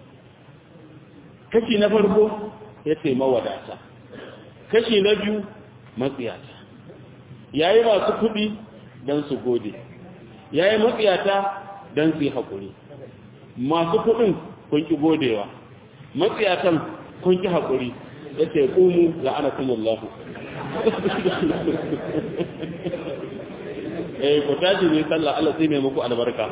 kashi na farko yace mawadata kashi na biyu matsiyata yayi masu kudi dan su gode yayi matsiyata dan su yi hakuri masu kudin kun ki godewa matsiyatan kun ki hakuri yace qumu la'anakumullahu eh ku tashi ne sallah Allah sai mai muku albarka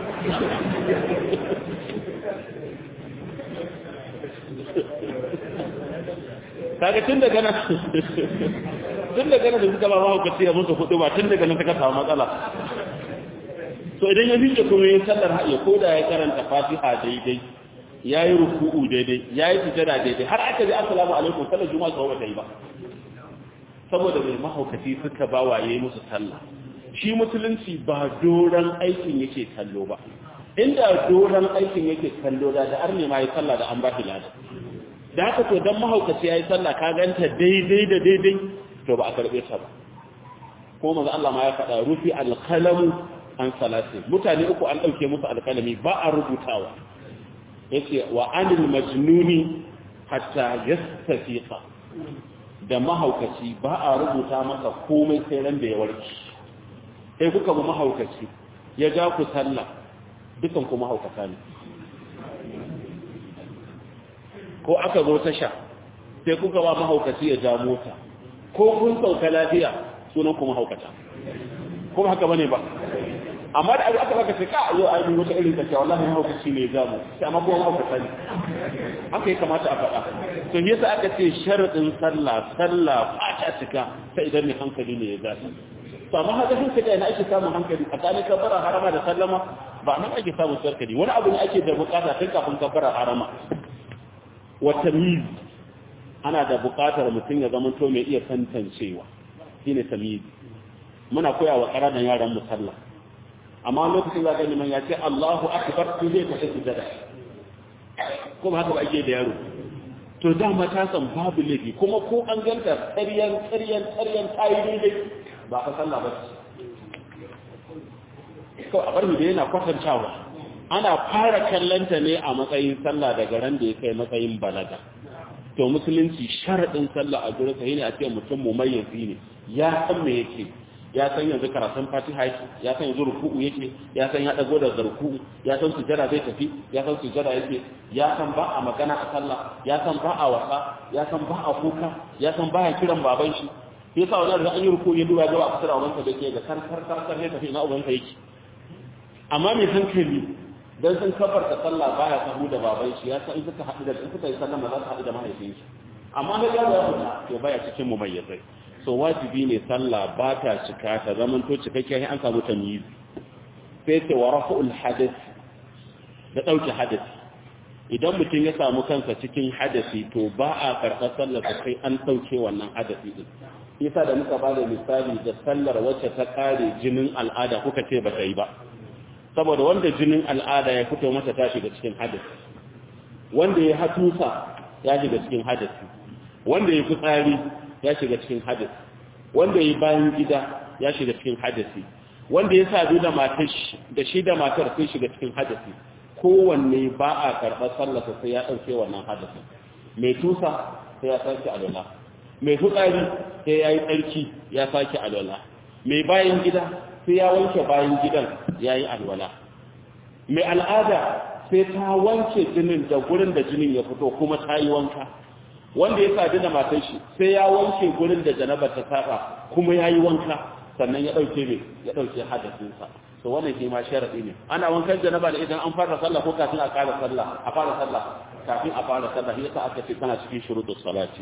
kaga tun daga nan tun daga nan da suka ba mahaukaci ya musu hudu ba tun daga nan suka samu matsala to idan ya fice kuma yin sallar haɗe ko da ya karanta fatiha daidai ya yi ruku'u daidai ya yi sujada daidai har aka ji assalamu alaikum sallar juma'a tsawo ta yi ba saboda mai mahaukaci suka ba wa yayi musu sallah shi musulunci ba doran aikin yake kallo ba inda doran aikin yake kallo da da arne ma yi sallah da an ba shi lada da haka to dan mahaukaci yayi sallah ka ganta daidai da daidai to ba a karbe ta ba ko manzo Allah ma ya faɗa rufi alqalamu an salati mutane uku an dauke musu alkalami ba a rubutawa yace wa anil majnuni hatta yastafiqa da mahaukaci ba a rubuta masa komai sai ran da ya warke sai kuka mu mahaukaci ya ja ku sallah dukan ku mahaukata ne ko aka zo tasha sai kuka ba mahaukaci ya ja mota ko kun sauka lafiya sunan ku mahaukata kuma haka bane ba amma da aka baka ce ka yau ai wata irin kace wallahi mahaukaci ne ya mu sai amma kuma mahaukata ne haka ya kamata a faɗa to yasa aka ce sharadin sallah sallah ba ta cika sai idan ne hankali ne ya gasa to amma haka sun kaga ina ake samun hankali tsakanin kabbara harama da sallama ba nan ake samun sarkali wani abu ne ake da bukata tun kafin kabbara harama wa tamyiz ana da bukatar mutum ya zama to mai iya tantancewa shine tamyiz muna koya wa ƙananan yaran mu sallah amma lokacin za ka yi ya ce Allahu akbar sai zai tafi sujada kuma haka ba ake da yaro to dama ta san babu laifi kuma ko an ganta tsaryan tsaryan tsaryan tayi daidai ba ka sallah ba kawai a barmi da yana kwatantawa ana fara kallanta ne a matsayin sallah daga ran da ya kai matsayin balaga to musulunci sharaɗin sallah a gurin sai ne a ce mutum mumayyazi ne ya san me yake ya san yanzu karatun fatiha yake ya san yanzu ruku'u yake ya san ya dago da ruku'u ya san sujada zai tafi ya san sujada yake ya san ba a magana a sallah ya san ba a wasa ya san ba a kuka ya san ba ya kiran baban shi sai sa wani da an yi ruku'u ya duba ga a kusa da ubansa da ke ga kar kar kar kar ne tafi ina ubansa yake amma mai hankali dan sun kafarta sallah baya sahu da baban shi ya san in suka haɗu da in suka yi sallama za su haɗu da mahaifin shi amma ga yaro ya fita to baya cikin mu mayyazai so wajibi ne sallah ba ta cika ta zaman to cikakke sai an samu tamyiz sai ce wa rafa'ul hadath da dauke hadasi idan mutum ya samu kansa cikin hadasi to ba a karɓar sallar sai an dauke wannan hadasi din yasa da muka bada misali da sallar wacce ta kare jinin al'ada kuka ce ba ta yi ba saboda wanda jinin al'ada ya fito masa ta shiga cikin hadasi wanda ya hatusa ya shiga cikin hadasi wanda ya fitsari ya shiga cikin hadasi wanda ya bayan gida ya shiga cikin hadasi wanda ya sadu da matar da shi da matar sun shiga cikin hadasi kowanne ba a karɓar sallasa sai ya ɗauke wannan hadasin mai tusa sai ya sake alwala mai fitsari sai ya yi tsarki ya sake alwala mai bayan gida sai ya wanke bayan gidan ya yi alwala mai al'ada sai ta wanke jinin da gurin da jinin ya fito kuma ta yi wanka wanda ya sadu da matan shi sai ya wanke gurin da janaba ta saba kuma ya yi wanka sannan ya ɗauke mai ya ɗauke hadasinsa so wannan shi ma sharaɗi ne ana wankan janaba da idan an fara sallah ko kafin a fara sallah a fara sallah kafin a fara sallah yasa aka ce kana cikin shuruɗus salati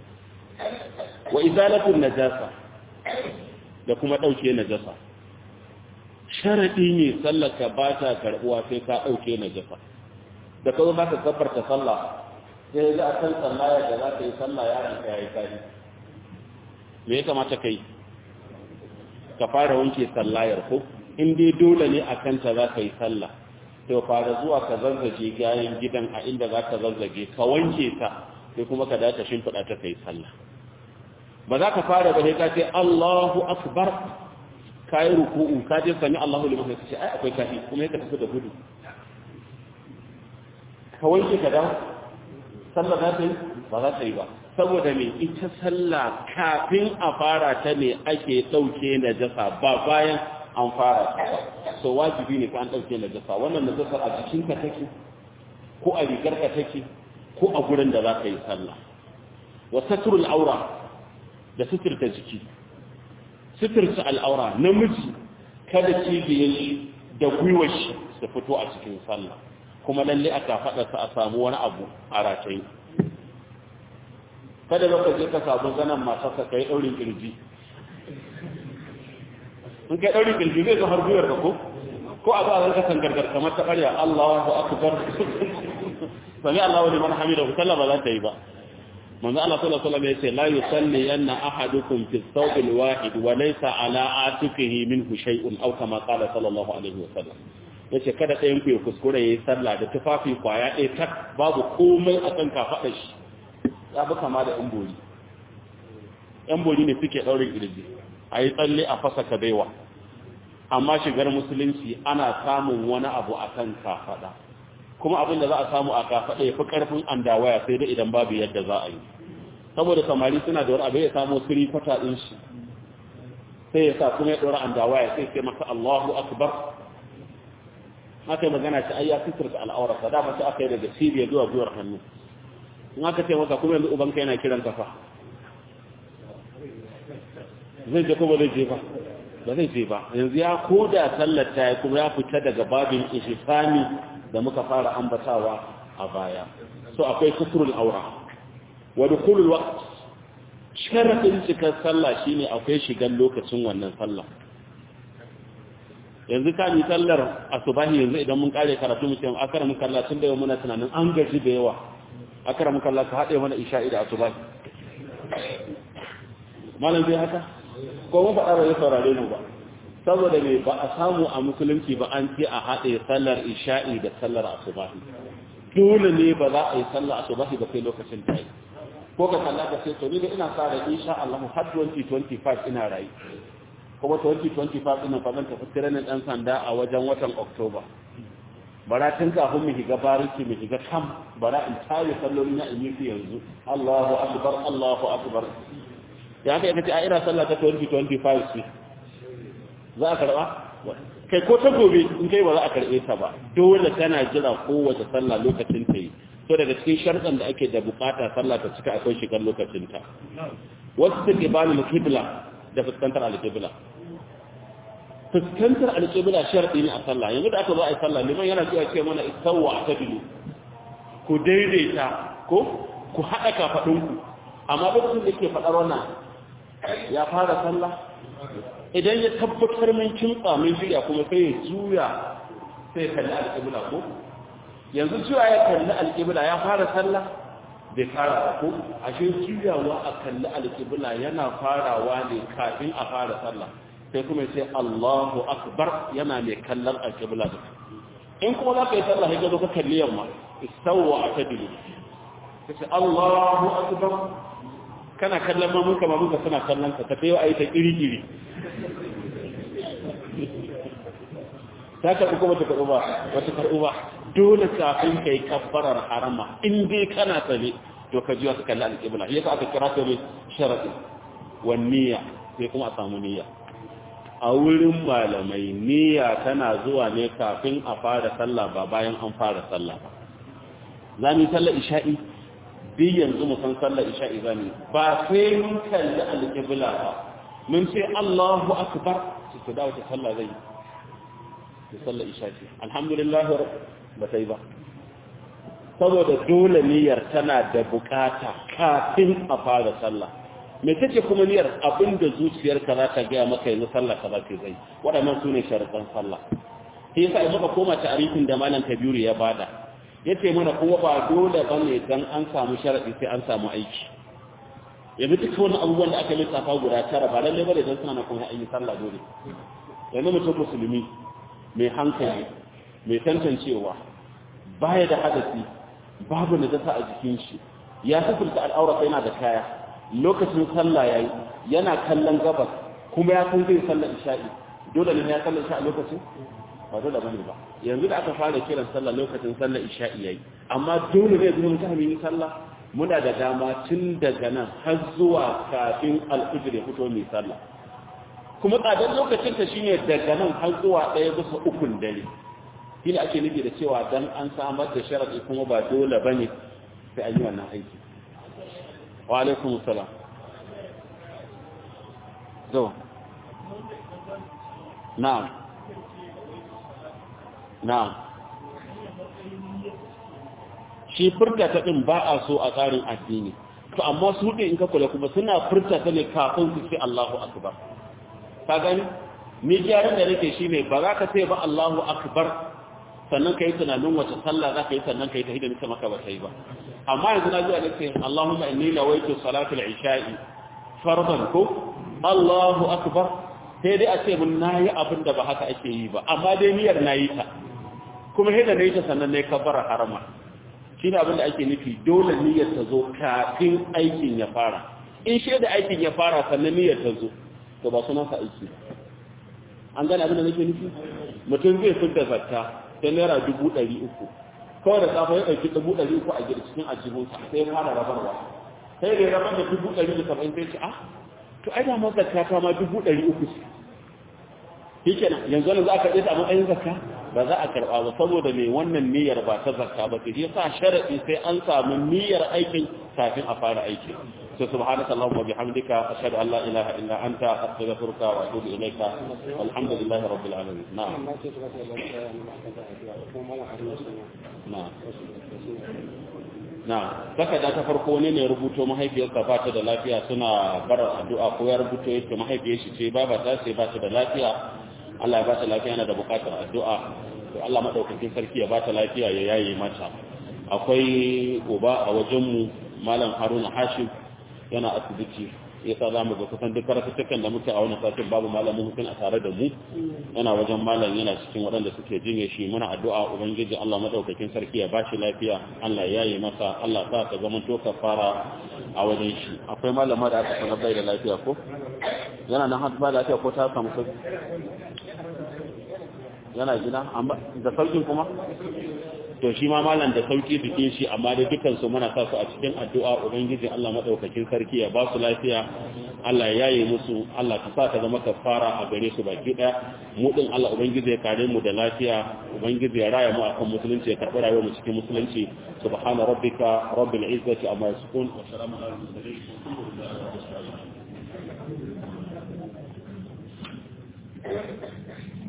wa izalatu najasa da kuma ɗauke najasa sharaɗi ne sallaka ba ta karɓuwa sai ka ɗauke najasa da kazo za ka kafarta sallah sai za a kan sallaya da za ka yi sallah yaron ka yayi kari me ya kamata ka yi ka fara wanke sallayar ko in dai dole ne a kanta za ka yi sallah to fara zuwa ka zazzage gayan gidan a inda za ka zazzage ka wanke ta sai kuma ka dace shimfiɗa ta kai sallah ba za ka fara ba sai ka ce Allahu akbar ka yi ruku'u ka je sami Allahu liman sai ce ai akwai kafi kuma ya ka tafi da gudu ka wanke ka dawo sallah za ta yi ba za ta yi ba saboda me ita sallah kafin a fara ta ne ake ɗauke najasa ba bayan an fara ta ba so wajibi ne ka an ɗauke najasa wannan najasa a jikinka take ko a rigarka take ko a gurin da za ka yi sallah wa satrul aura da suturta jiki suturta al'aura namiji kada cibiyar shi da gwiwar shi su fito a cikin sallah kuma lalle aka faɗa a samu wani abu a ratayi kada ba ka je ka samu zanen matarsa ka yi ɗaurin ƙirji in kai ɗaurin ƙirji zai zo har gwiwar ka ko ko a ba a zanka tangargar kamar ta ƙarya Allahu akbar sami Allahu liman hamida ku sallah ba za ta yi ba manzo Allah sallallahu alaihi wasallam yace la yusalli yanna ahadukum fi thawb alwahid wa laysa ala atiqihi minhu shay'un aw kama qala sallallahu alaihi wasallam yace kada ɗayan ku ya kuskure yayi sallah da tufafi kwaya ɗaya tak babu komai a kan kafaɗar shi ya bi kama da yan bori yan bori ne suke ɗaurin kirji a yi tsalle a fasa kabaiwa amma shigar musulunci ana samun wani abu a kan kafaɗa kuma abin da za a samu a kafaɗa ya fi ƙarfin andawaya sai dai idan babu yadda za a yi saboda samari suna da wani abu ya samu siri kwata ɗin shi sai ya sa kuma ya ɗora andawaya sai sai masa Allahu akbar aka yi magana ta ayya fitar da al'aurarsa da mace aka yi daga cibiyar zuwa gwiwar hannu in aka ce masa kuma yanzu ubanka yana kiran kafa zai je ko ba zai je ba ba zai je ba yanzu ya koda sallar ta kuma ya fita daga babin ihsani da muka fara ambatawa a baya so akwai kusurul aura wa dukhulul waqt sharadin cikar sallah shine akwai shigan lokacin wannan sallah yanzu ka mi sallar asubahi yanzu idan mun kare karatu mu ce akara mun kalla tun da yau muna tunanin an gaji da yawa akara mun kalla ka hade mana isha'i da asubahi malam zai haka ko mun faɗa ba ya saurare mu ba saboda me ba a samu a musulunci ba an ce a haɗe sallar isha'i da sallar asubahi dole ne ba za a yi sallar asubahi ba sai lokacin ta yi ko ka kalla ka ce to ni da ina sa da insha Allah har 2025 ina rayu kuma 2025 ina fa zan tafi tiranin dan sanda a wajen watan Oktoba bara tun kafin mu shiga bariki mu shiga kam bara in tare salloli na in yi yanzu Allahu akbar Allahu akbar ya kai kace a ina sallah ta 2025 ce za a karba kai ko ta gobe in kai ba za a karbe ta ba dole tana jira kowace sallah lokacin ta yi to daga cikin sharɗan da ake da bukata sallah ta cika akwai shigar lokacin ta wasu take bani mukibla da fuskantar alƙibla fuskantar alƙibla sharɗi ne a sallah yanzu da aka zo a yi sallah liman yana cewa ce mana isawwa a tabilu ku daidaita ko ku haɗa kafaɗinku amma lokacin da ke faɗar wannan ya fara sallah idan ya tabbatar min kimtsa min shirya kuma sai ya juya sai ya kalli alƙibla ko yanzu cewa ya kalli alƙibla ya fara sallah bai fara ba ko ashe juyawa a kalli alƙibla yana farawa ne kafin a fara sallah sai kuma sai Allahu akbar yana mai kallon alƙibla da in kuma za ka yi sallah ya zo ka kalli yamma istawwa atadilu kace Allahu akbar kana kallon mamunka mamunka suna kallon ka tafi wa aita iri-iri ta karɓi kuma ta karɓi ba wata karɓi ba dole kafin ka yi kabbarar harama in dai kana tsale to ka jiwa ka kalli alƙibla ya ka aka kira ta mai sharaɗi wa niyya sai kuma a samu niyya a wurin malamai niyya tana zuwa ne kafin a fara sallah ba bayan an fara sallah ba za mu yi sallar isha'i bi yanzu mu san sallar isha'i za mu ba sai mun kalli alƙibla ba mun ce Allahu akbar su ku dawo ta sallah zai ta sallar isha'i alhamdulillah ba sai ba saboda dole niyyar tana da bukata kafin a fara sallah me take kuma niyyar abinda zuciyarka za ta gaya maka yanzu sallah ka za ta zai waɗannan su ne sharaɗan sallah sai yasa in muka koma ta'arifin da malam kabiru ya bada yace mana kuma ba dole bane dan an samu sharadi sai an samu aiki yanzu duk wani abubuwan da aka lissafa guda tara ba lalle bane dan suna na kuma ayi sallah dole yanzu mutum musulmi mai hankali mai tantancewa baya da hadasi babu najasa a jikin shi ya sufurta al'aura yana da kaya lokacin sallah yayi yana kallon gabas kuma ya san zai sallar isha'i dole ne ya sallar isha'i lokacin ba dole bane ba yanzu da aka fara kiran sallah lokacin sallar isha'i yayi amma dole ne zuwa mutane yi sallah muna da dama tun daga nan har zuwa kafin al'ujir ya fito mai sallah kuma tsadar lokacin ta shine daga nan har zuwa ɗaya bisa ukun dare shi ne ake nufi da cewa dan an samar da sharaɗi kuma ba dole bane sai an yi wannan aiki wa alaikum salam zo na'am na'am shi furta ta din ba a so a tsarin addini to amma su din in ka kula kuma suna furta ta ne kafin su ce Allahu akbar ka gani ni gyaran da nake shine ba za ka ce ba Allahu akbar sannan kai tunanin wace sallah za ka yi sannan kai ta hidda nisa maka ba sai ba amma yanzu na zuwa nake Allahumma inni nawaitu salatul isha'i fardan ko Allahu akbar sai dai a ce mun nayi abin da ba haka ake yi ba amma dai niyyar nayi ta kuma hidda nayi ta sannan nayi kabbara harama shine abin da ake nufi dole niyyar ta zo kafin aikin ya fara in shi da aikin ya fara sannan niyyar ta zo to ba sunan sa aiki an gane abin da nake nufi mutum zai fitar zakka ta naira dubu ɗari uku kawai da safe ya ɗauki dubu ɗari uku a gida cikin ajihunsa sai ya fara rabarwa sai da ya rabar da dubu ɗari da saba'in sai ce ah to ai da ma zakka ta ma dubu ɗari uku ce shi kenan yanzu wani za a karɓe ta a matsayin zakka ba za a karɓa ba saboda mai wannan niyyar ba ta zakka ba sai yasa sharaɗi sai an samu niyyar aikin kafin a fara aiki so subhanaka allahumma bihamdika ashhadu an la ilaha illa anta astaghfiruka wa atubu ilayka walhamdulillahi rabbil alamin na'am na'am na takarda ta farko ne ne rubuto mahaifiyarsa ba ta da lafiya suna bar addu'a ko ya rubuto yake mahaifiyar shi ce baba ta ce ba ta da lafiya Allah ya ba ta lafiya yana da bukatar addu'a to Allah madaukakin sarki ya ba ta lafiya ya yaye mata akwai uba a wajenmu malam Haruna Hashim yana asibiti ya sa za mu ga kusan duk karatuttukan da muke a wani satin babu malamin hukun a tare da mu yana wajen malam yana cikin waɗanda suke jinye shi muna addu'a ubangiji Allah madaukakin sarki ya bashi lafiya Allah ya yi masa Allah sa ka zama to fara a wajen shi akwai malama da aka sanar bai da lafiya ko yana nan har ba lafiya ko ta samu sauki yana gida amma da saukin kuma to shi ma malam da sauki bikin shi amma da dukan su muna sa su a cikin addu'a ubangiji Allah madaukakin sarki ya ba su lafiya Allah ya yi musu Allah ka sa ta zama kafara a gare su baki daya mu din Allah ubangiji ya kare mu da lafiya ubangiji ya raya mu akan musulunci ya karɓi rayuwar mu cikin musulunci subhana rabbika rabbil izzati amma yasifun wa salamun alal mursalin alhamdulillahi rabbil alamin